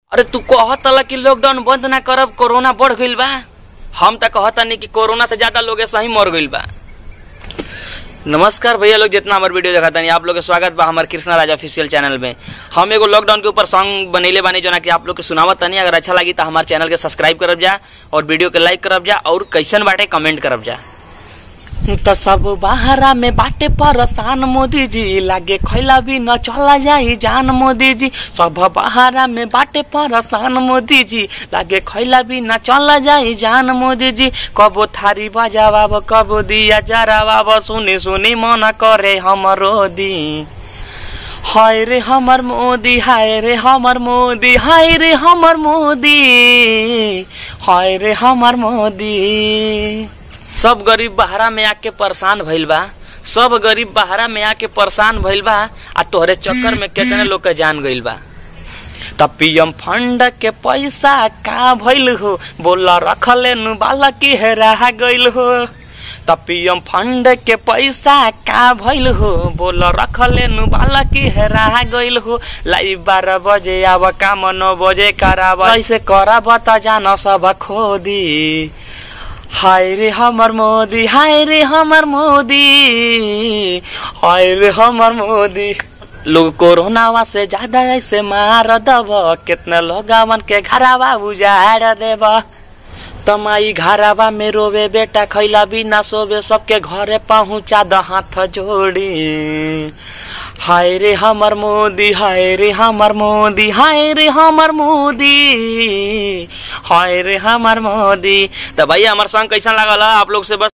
अरे तू कहतला कि लॉकडाउन बंद ना करब कोरोना बढ़ गईल बा हम त कहतानी कि कोरोना से ज्यादा लोग सही मर गईल बा नमस्कार भैया लोग जितना हमारे वीडियो देखा तानी आप लोग के स्वागत बा हमारे कृष्णा राज ऑफिशियल चैनल में हम एगो लॉकडाउन के ऊपर सॉन्ग बनैले बानी जो ना कि आप लोग के सुनावत तानी अगर अच्छा लगी तो हमारे चैनल के सब्सक्राइब करब जा और वीडियो के लाइक करब जा और कैसन बाटे कमेंट करब जा त सब बहारा में बाटे परेशान मोदी जी लागे खैला भी न चला जाई जान मोदी जी सब बहारा में बाटे परेशान मोदी जी लागे खैला भी न चला जाई जान मोदी जी कबो थारी बजावाब कबो दिया जरावाब सुनी सुनी मन करे हमरो दी हाय रे हमर मोदी हाय रे हमर मोदी हाय रे हमर मोदी हाय रे हमर मोदी सब गरीब बहरा में आके परेशान भइल बा सब गरीब बहरा में आके परेशान भइल बा आ तोहरे चक्कर में कितने लोग के जान गइल बा त पीएम फंड के पैसा का भइल हो बोला रखले नु बाला की हेरा गइल हो त पीएम फंड के पैसा का भइल हो बोला रखले नु बाला की हेरा गइल हो लाई बारह बजे आव काम नौ बजे कराब ऐसे कराब त जान सब खोदी हाय रे हमर मोदी हाय रे हमर मोदी हाय रे हमर मोदी लोग कोरोनावा से ज्यादा ऐसे मार दब कितने लोगवन के घरावा उजाड़ देब तमाई घरावा में रोवे बेटा खैला भी ना सोवे सबके घरे पहुँचा द हाथ जोड़ी हाय रे हमर मोदी हाय रे हमर मोदी हाय रे हमर मोदी हाय रे हमर मोदी तो भैया हमार सॉन्ग कैसा लागल आप लोग से बस